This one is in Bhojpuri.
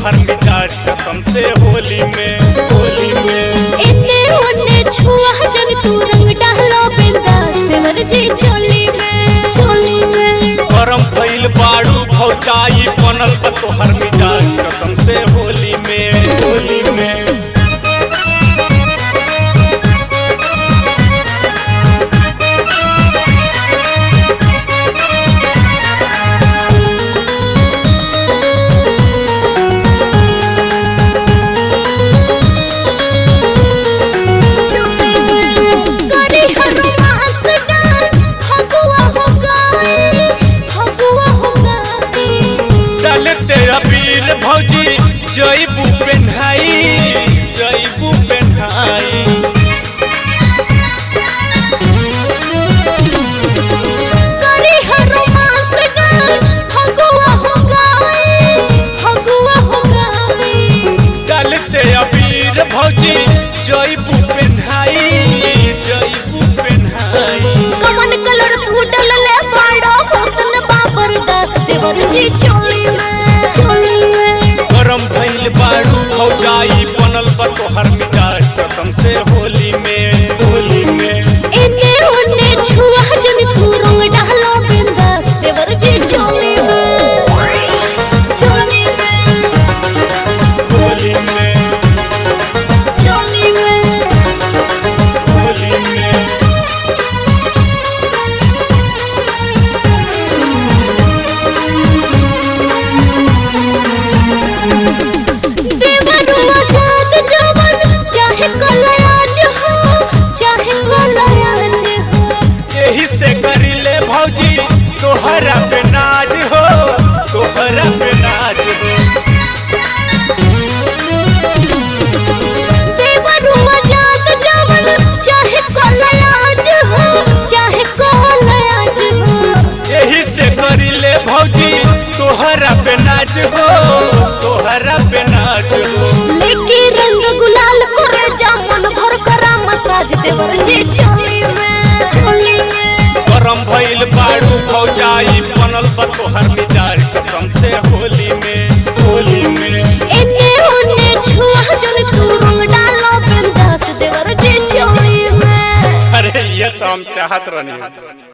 तोहर मिजाज कसम से होली में होली में इन्ने उन्ने छुआ जन तू रंग डालो बिंदास देवर जी चोली में चोली में गरम भइल बाड़ू भौचाई बनल बा तोहर मिजाज कसम से होली में होली में चोली में करी हर मास डांस फगुआ हो गई फगुआ हो गई डालते अबीर भौजी जईबू पेन्हाई जईबू पेन्हाई करी हर मास डांस फगुआ हो गई फगुआ हो गई डालते अबीर भौजी जईबू पेन्हाई जईबू पेन्हाई कमन कलर तू डलले बाड़ो होतन बाबर दास देवर जी चोली में चोली में गरम भइल बाड़ू भौजाई बनल बा तोहर मिजाज कसम से होली में होली में इन्ने उन्ने छुआ जन तू रंग डालो बिंदास देवर जी चोली में चोली में होली में चोली में होली में देवर आजाद जवान चाहे कलराज हो चाहे कलराज हो यही से करिले भौजी तोहरा पे नाज हो तोहरा पे नाज हो देवर आजाद जवान चाहे कलराज हो चाहे कलराज हो यही से करिले भौजी तोहरा पे नाच हो तोहरा पे नाच हो लेके रंग गुलाल करे जामन भर करा मसाज देवर जी चोली में चोली में गरम भइल बाड़ू भौजाई बनल बा तोहर मिजाज कसम से होली में होली में इन्ने उन्ने छुआ जन तू रंग डालो बिंदास देवर जी चोली में अरे ये तो हम चाहत रहनी